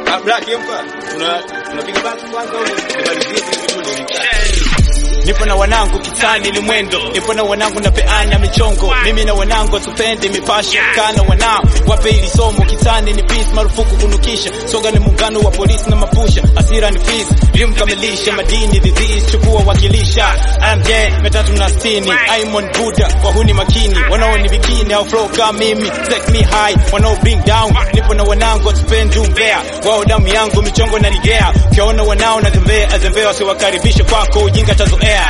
Ah, Black Emperor. Tuna tunapiga basi kwanza au nimalizie hivi vitu ndio Nipo na wanangu kitani ni mwendo, nipo na wanangu napeana michongo. Mimi na wanangu tupende mipasho, kana wanao wape ili somo. Kitani ni peace, marufuku kunukisha. Soga ni muungano wa polisi na mapusha, asira ni peace, limkamilisha madini disease, chukua wakilisha. MJ metatu na sitini, Aimon Buddha wahuni makini, wanaoni bikini au flow kama mimi, take me high, wanao bring down. Nipo na wanangu tupende umbea, wao damu yangu michongo na ligea. Ukiona wanao na zembea, azembea wasiwakaribishe kwako, ujinga tazoea.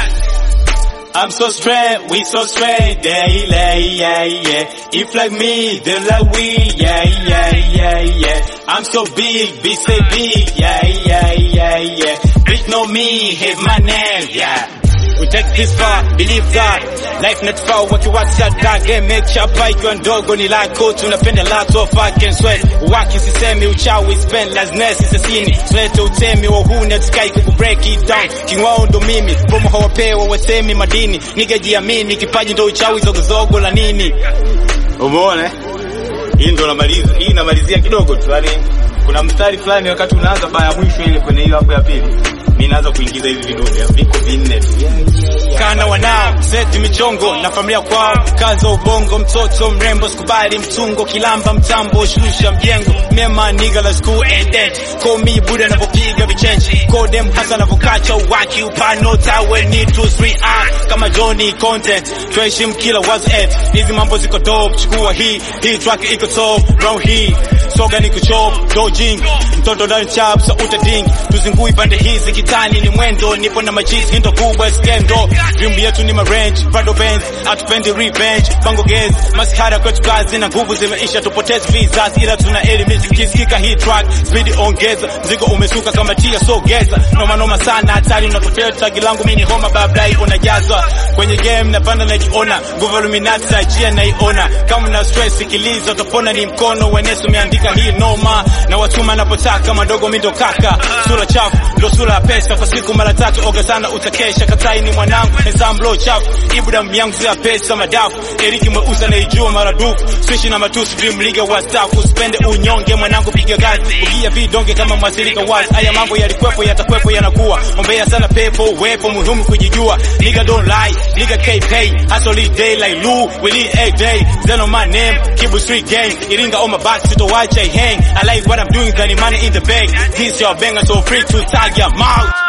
I'm so straight, we so straight, daily, yeah, yeah. If like me, then like we, yeah, yeah, yeah, yeah. I'm so big, big say big, yeah, yeah, yeah, yeah. Big know me, hit my name, yeah. We take this far, believe God. Life not far, wakiwacha dage, make chapa ikiwa ndogo ni lako, tunapenda lot of fucking sweat. Waki sisemi uchawi, spend laziness sisini. Tulete utemi wa huu na tukai kuku break it down. King wao ndo mimi, bomo hawapewa wasemi madini. Niga jiamini, kipaji ndo uchawi zogozogo la nini. Umeona? eh? Hii ndo namaliza. Hii namalizia kidogo tu. Yaani kuna mstari fulani wakati unaanza baya mwisho ile kwenye hiyo hapo ya pili. Mimi naanza kuingiza hivi vidude. Viko vinne tu. kana wanao seti michongo na familia kwao kaza ubongo mtoto mrembo sikubali mtungo kilamba mtambo shusha mjengo mema niga la school and dead call me buda anavyopiga vichenchi kodem hasa anavyokacha uwaki upano tawe ni 2 3 ah kama Johnny content tuheshimu kila was at hizi mambo ziko dope chukua hii hii track iko top round hii soga ni kuchop dojing mtoto ndani chap sa utading tuzingui pande hizi kitani ni mwendo nipo na majizi hindo kubwa skendo dream yetu ni marange prado benz atupendi revenge bango gaze maskara kwetu kazi na nguvu zimeisha tupoteze visas ila tuna elimisha kisikika hii track speed ongeza mzigo umesuka kama tia sogeza noma noma sana hatari unatokea tagi langu mimi ni homa bablai unajazwa kwenye game napanda najiona nguvu luminati ajia naiona kama na stress sikiliza utapona ni mkono wenesu umeandika hii noma na watuma napotaka madogo mindo kaka sura chafu ndo sura ya pesa kwa siku mara tatu oga sana utakesha katai ni mwanangu hesamblo chafu ibu damu yangu zia pesa madafu eriki mweusi anaijua maradufu swishi na matusi dream liga wastafu usipende unyonge mwanangu piga gazi ugia vidonge kama mwasilika wazi haya mambo yalikwepo yatakwepo yanakuwa ombea sana pepo wepo muhimu kujijua nigga don't lie nigga k pay hustle day like Lou we need a day Zen on my name Kibu street gang Iringa on my back to the watch I hang I like what I'm doing got money in the bag this your banger so free to tag your mouth